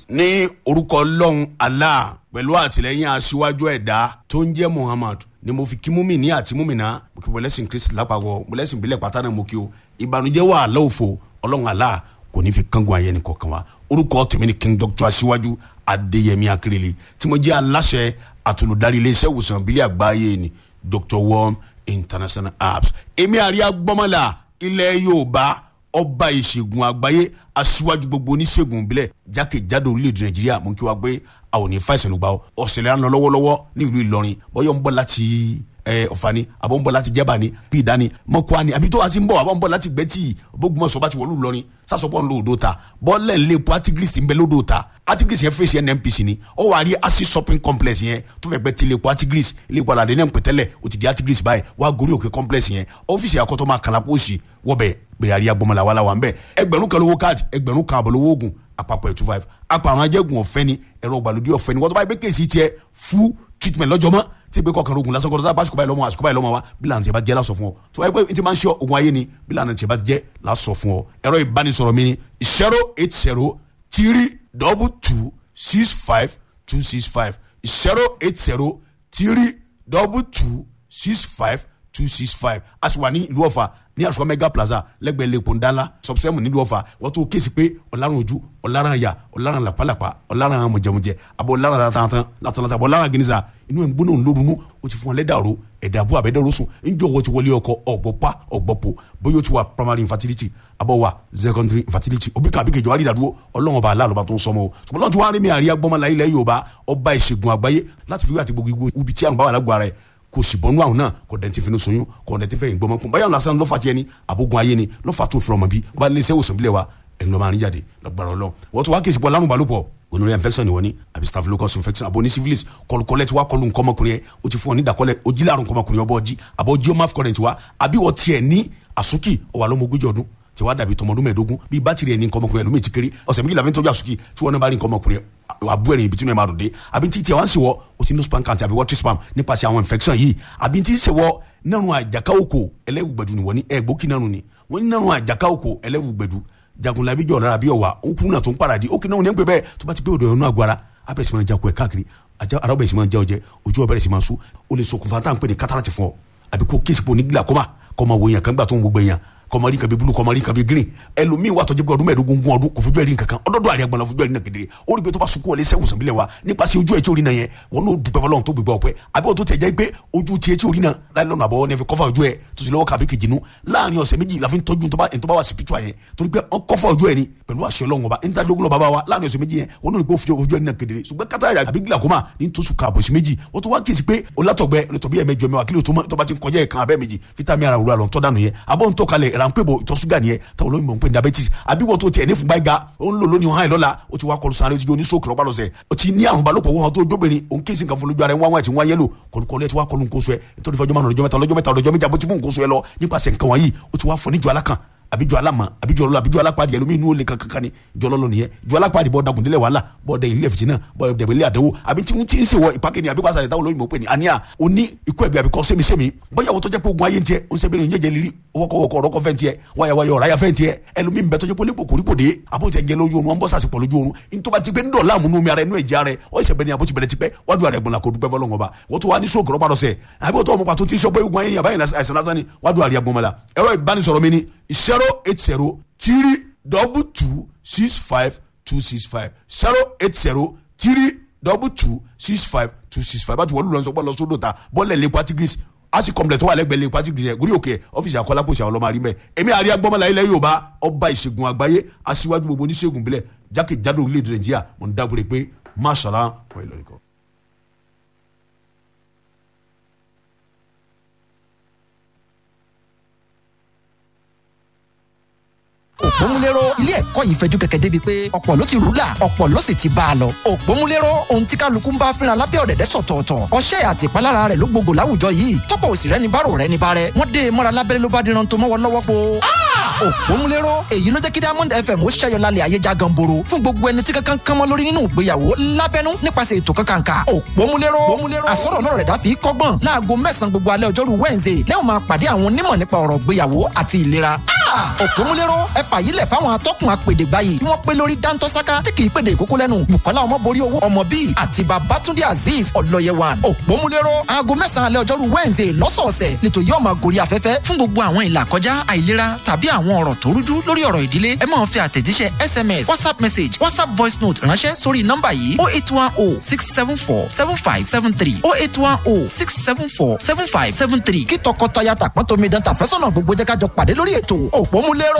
ní orúkọ ọlọ́run allah pẹ̀lú àtìlẹ́yìn aṣíwájú ẹ̀dá tó ń jẹ́ muhammad ni mo fi kí múmi ní àti múmi náà mo kí bọ́lẹ́sìn kristi lápapọ̀ bọ́lẹ́sìn ìbílẹ̀ pátá náà mo kí o ìbànújẹ́ wà lọ́wọ́fọ̀ ọlọ́run allah kò ní fi kángun ayé ni kọ̀ọ̀kan wa orúkọ tèmi ni king doctor aṣíwájú adéyẹmí akérèlé tí mo jẹ́ aláṣẹ àtolùdarí iléeṣẹ́ ìwòsàn ìbílẹ̀ àgbáyé ni dr worm international apps èmi àríyá gbọ́mọ̀lá ilẹ̀ yorùbá ọba ìṣègùn àgbáyé aṣíwájú gbogbo oníṣègùn ìbílẹ̀ jákèjádò orílẹ̀-èdè nàìjíríà mú kí wá gbé àwọn òní fàìsàn lùgbà ọ̀sẹ̀lẹ̀ à ń lọ lọ́wọ́lọ́wọ́ ní ìlú ìlọrin bọ́yọ̀ ń bọ̀ láti ọ̀fà ni àbọ̀ ń bọ̀ láti jẹ́bà ni bí ìdání mọ́kúá ni àbí tó wá sí ń bọ̀ àbọ̀ ń bọ̀ láti gbẹ́tì bógunmọ̀sọ̀ bá ti wọ̀lú ìlọrin sásọpọ̀ ń lo odò ta bọ́ọ̀lẹ̀ ń lé epo artigris ń bẹ lódò ta artigris yẹn fèsì nnpc ni ó wà rí acid shopping complex yẹn tó fẹ́ gbẹ́ ti lé epo artigris ilé epo aládé náà ń pè tẹ́lẹ̀ ó ti di artigris báyìí wá gorí òkè complex yẹn ọ́fíìsì àkọ́tọ́ máa kàlà pósì wọ́bẹ̀ bẹ̀rẹ̀ àríyá gbọmọlá wàhálà wà ń bẹ̀ ẹgbẹ̀rún kan lówó káàdì ẹgbẹ̀rún kan àbọ̀ lówó oògùn àpapọ̀ ẹ̀ two five apàrọ̀ ajẹ́gun ọ̀fẹ́ ni ẹ̀rọ ìgbàlódé ọ̀fẹ́ ni wọ́n tó bá yẹ pé kéèsì tiẹ̀ fún treatment lọ́jọ́ mọ́ tí pé kọkànlá ogun lásán kọ́ńtà báṣukú báyìí lọ́mọ àṣukú báyìí lọ́mọ wa bí lànà tí a bá jẹ́ lásọ fún ọ tí wọ́n yẹ pé tí máa ń ṣe ogun ayé ni bí lànà tí a bá jẹ́ lásọ fún ọ ẹ̀rọ ìbánisọ̀rọ̀ mi ni zero eight zero three double two six five two six five zero eight zero three double two six five two six five a sì wà ní ìlú ọ̀fà ní àṣùkọ mega plaza lẹ́gbẹ̀ẹ́ lẹ́kọ̀ọ́ ńdánlá sọ̀bùsẹ́mù nílùú ọ̀fà wọ́n tún kéésì pé ọ̀làrán ojú ọ̀làrán àyà ọ̀làrán làpálàpá ọ̀làrán mọ̀jẹ̀mọ̀jẹ̀ àbọ̀ ọ̀làrán látàntàn látàntàn àbọ̀ ọ̀làrán gínísà inú ẹ̀ ń gbóná ńlórunú ó ti fún ọ lẹ́dàrú ẹ̀dà àbú àbẹ́dẹ́rú sùn ńjọ́ wọ́n ti wọlé ọkọ ọ̀gbọ̀pá ọ̀gbọ̀pọ̀ bóyá ó ti wà primary infertility àbọ̀ wà secondary infertility òbí kan àbíkejì wà rí ìdádúró ọlọ́run ọba aláàlọ́ba tó ń sọmọ o ṣùgbọ́n lọ́n ti wá rí mi àríyá gbọ́mọlá ilẹ̀ yorùbá ọba ìṣègùn àgbáyé láti fi wí àti gbogbo ibi tí àrùn bá wà lágbo ara ẹ̀ kò sì bọ́nú àwọn náà kò dẹ̀ ti fi ní soyún kò dẹ̀ ti fẹ́ ìgbọ́mọ kún báyọ̀ lásán lọ́fà tiẹ̀ ni àbógun ayé ni lọ́fà tó fi ọmọ bí ọba ilé iṣẹ́ ìwòsàn bílẹ̀ wa ẹ̀yin lọ́ọ́ máa ń jáde lọ́gbàrọ̀ lọ. wọ́n tún wá kí ìsìnkú alárùn balùpọ̀ gonorrhea infection ni wọ́n ní àbí staphylococcus infection àbò ní syphilis kọlùkọlẹ̀ tí wàá kọlù nkọ́mọkùnrin yẹn o ti fún ọ ní ìdàkọlẹ̀ ojí láàrùn nkọ́mọkùnrin ọbọ̀ ọjí àbọ̀ ojí ọmọ afcurrent wa àbí wọ́n tiẹ̀ ní àsúkì ọwà lọ́mọ ogójì ọdún tí wàá dàbí tọmọdún mẹ́ẹ̀ẹ́dógún bíi bátìrì ẹni nkọ́mọkùnrin ẹlòmíì ti kéré ọ̀sẹ̀ méjìlá fi ń tọ́jú àsúkì tí wọ́n náà bá rí nkọ́mọkùnrin àbú ẹ̀rìn ibi tí wọ́n máa dùn dé àbí tí tiẹ̀ wá ń ṣe wọ́ o ti ní spam count àbí water spam nípasẹ̀ àwọn infection yìí àbí tí ń ṣe wọ́ nínú àjàká òkò ẹlẹ́wùgbẹ̀dù ni wọ́n ní ẹ̀gbókì náà ni wọ́n ní nínú àjàká òkò ẹlẹ́wùgbẹ̀dù jagunlabi jọ̀ lára bí ọ̀wà ó kúrú náà tó ń paradì ó kì náà ní ń pè bẹ́ẹ̀ tó bá ti pé òdò ẹ̀rọ náà gbára abẹ́rẹ́ sì máa jakun ẹ̀ káàkiri ara ọbẹ̀ sì máa jẹ́ ọjẹ́ ojú ọbẹ̀ sì máa sú ó lè ṣokùnfà tá à ń pè ní kátàràtì fún ọ àbí kó kéèsì pò ní glaucoma kọ́ máa wo èèyàn kan gbà tó ń gbogbo èèyàn kọmọrí nǹkan bíi bulu kọmọrí nǹkan bíi green ẹlòmíín wà tọjú pé ọdún mẹ́ẹ̀ẹ́dógún gún ọdún kò fojú ẹ̀rí nǹkan kan ọdọọdọ àríyá gbọnà fojú ẹ̀rí náà kedere ó rí pé tó bá sunkún ọlẹ sẹwùsàn bílẹ̀ wa nípasẹ̀ ojú ẹ̀ tí orí náà yẹn wọn n'o dùpẹ́ fọlọ́run tó gbégbá ọpẹ́ àbí wọn tó tẹ̀ jẹ́ pé ojú tiẹ̀ tí orí náà láì lọ́nà àbọ̀ ní ẹ fi kọ́fà ojú ẹ̀ tó sì lọ́wọ́ kàbí kejì nu láàrin ọ̀sẹ̀ méjì la fi ń tọ́jú tó bá wà sí pítúà yẹn torí pé wọn kọ́fà ojú ẹ̀ ni pẹ̀lú àṣẹ Ọlọ́run ọba níta dógún lọ́ba wa láàrin ọ̀sẹ̀ méjì yẹn wọn n'o rí pé ojú ẹ̀ náà kedere ṣùgbọ́n kátà àbí glaucoma ní tó sùn kààbọ̀ sí méjì wọ́n tó wá kíyèsí pé olátọ̀gbẹ́ lọ́tọ̀bí ẹ̀ mẹ́jọ mẹ́wàá kílò tó bá ti ń kọjá ẹ̀ kan abẹ́ méjì fítámì ara òwúrọ̀ àlọ́ tọ́ dànù yẹn abọ́ ń tọ́kalẹ̀ ránpẹ́ ìtọ̀ ṣúgà nìyẹn táwọn olóyìnbó ń pè ní diabetes àbí wọ́n tó tiẹ̀ ní fúnba ìga ó ń lò lónìí hàn lọ́la ó ti wá kọlu sáré ó ti di oníṣòkè lọ́pàá lọ́sẹ̀ ó ti ní àrùn balùpọ̀ wọn tó jóbìnrin òun kéésì nǹkan fún lójú ara ẹ̀ wọ́n wá ti wọ́n yẹ́lò kọlùkọlù ẹ̀ ti wá kọlu nǹkan oṣù ẹ̀ nítorí fọjọ́ márùn ọjọ́ mẹ́ta ọlọ́jọ́ mẹ́ta ọlọ́jọ́ méjì àbótí fún nǹkan oṣù ẹ̀ lọ nípasẹ̀ nǹkan wọ̀nyí ó ti wá fọ níjọ alákan àbíjọ alámọ àbíjọ ọlọ àbíjọ alápàdé ẹlòmíì inú olè kankan ni jọ lọlọ nìyẹn jọ alápàdé bọ dagun délẹ wàhálà bọ dẹ ilé fìtínà bọ dẹbẹlẹ àdéhùn àbí tí wọn ti ń sèwọ ìpàkẹ́ ni àbí wàásà rẹ táwọn olóyìnbó pè ní àníyà òní ikú ẹbí àbíkọ sẹmísẹmí bóyá wọn tó jẹ pé ogun ayé ń tiẹ ó ń sẹbẹrẹ ń jẹjẹ lírí wọkọwọkọ ọrọkọ fẹ ń tiẹ wáyàwáyà ọ̀ráyà fẹ ń tiẹ ẹlòmíì bẹ tó jẹ pé olè kòkòrí kò dé àbó tẹ ń jẹ lójú oorun wọn bọ sàṣì pọ lójú oorun nítorí ti pé ń dọ̀ láàmú nú mi ara ẹnu ẹ̀jẹ̀ ara ẹ ọ ìṣẹ̀bẹ̀ ni àbó ti bẹ̀rẹ̀ ti pẹ́ wájú ara ẹ̀gbọ̀n la kò dúpẹ́ fọlọ́ngàn ọba wọ́n tún wá ní sóògùn rọ́bà lọ́sẹ̀ àbí wọ́n tó ọmọ pàtó tí sọ pé ogun ayé yàrá yẹn àìsàn lásán ni wájú ara ẹ̀gbọ̀n mọ́la ẹ̀rọ ìbánisọ̀rọ̀ mi ni zero eight zero three double two six five two six five zero eight zero three double two six five two six five bájú wọ́n lù lọ sọ pé lọ sódò ta bọ́ọ̀lù ẹ̀ lé patigris asi complex tó wà lẹ́gbẹ̀ẹ́ lé patigris yẹn gúrí òkè ọ́fíìsì akọ́lápọ̀sì àwọn ọlọ́mọ àrímẹ̀ èmi àríyá gbọ́mọlá ilẹ̀ yorùbá ọba ìṣègùn àgbáyé aṣíwájú gbogbo oníṣègùn bílẹ̀ jákèjádò orílẹ̀-èdè nàìjíríà mo ń dábòrè pé máṣàlá wọ́n ìlọrin kan. òpómúléró ilé ẹ̀kọ́ yìí fẹjú kẹ̀kẹ́ débi pé ọ̀pọ̀ ló ti rúlà ọ̀pọ̀ ló sì ti bá a lọ. òpómúléró ohun tí kálukú ń bá fínra lábẹ́ ọ̀dẹ̀dẹ̀ sọ̀tọ̀ọ̀tọ̀ ọṣẹ́ àti ìpalára rẹ̀ ló gbogbo láwùjọ yìí tọ́pọ̀ òsì rẹ̀ ní bárò rẹ̀ ní bárẹ̀ wọ́n dé e mọ́ra lábẹ́rẹ́ ló bá diran tó mọ́wọ́ lọ́wọ́ po. òpómúléró èyí ló jẹ́ kí Diamond FM ó ṣẹ́yọ lálẹ́ ayé já ganboro fún gbogbo ẹni tí kankan kánmọ́ lórí nínú ìgbéyàwó lábẹ́nú nípasẹ̀ ètò kankanka òpómúléró àsọ̀rọ̀ lọ́rọ̀ rẹ̀ dá fi kọ́gbọ́n láago mẹ́sàn-án gbogbo alẹ́ ọjọ́rú Wednesday lẹ́yìn máa pàdé àwọn onímọ̀ nípa ọ̀rọ̀ ìgbéyàwó àti ìlera òpómúléró ẹ fàyílẹ̀ fáwọn atọ́kùn apèdègbà yìí tí wọ́n pé lórí dáńtọ́sáká tí kì í pèdè ìkókó lẹ́nu bukola ọmọborí owó ọmọ bíi àti babatunde azeez ọlọ́yẹwà òpómúléró aago mẹ́sàn-án alẹ́ ọjọ́rú wednesday lọ́sọ̀ọ̀sẹ̀ nítorí yóò máa gorí afẹ́fẹ́ fún gbogbo àwọn ìlà kọjá àìlera tàbí àwọn ọ̀rọ̀ tó rújú lórí ọ̀rọ̀ ìdílé ẹ máa fi àtẹ̀jíṣẹ́ sms whatsapp message whatsapp voice note ránṣẹ́ sórí nọ́mbà yìí oh eight one oh six seven four seven five seven three oh eight one oh six seven four seven five seven three kí tọkọtaya tàpọ́n tómi dán tàfẹ́sọ̀nà gbogbo jẹ́ ká jọ pàdé lórí ètò òpómúléró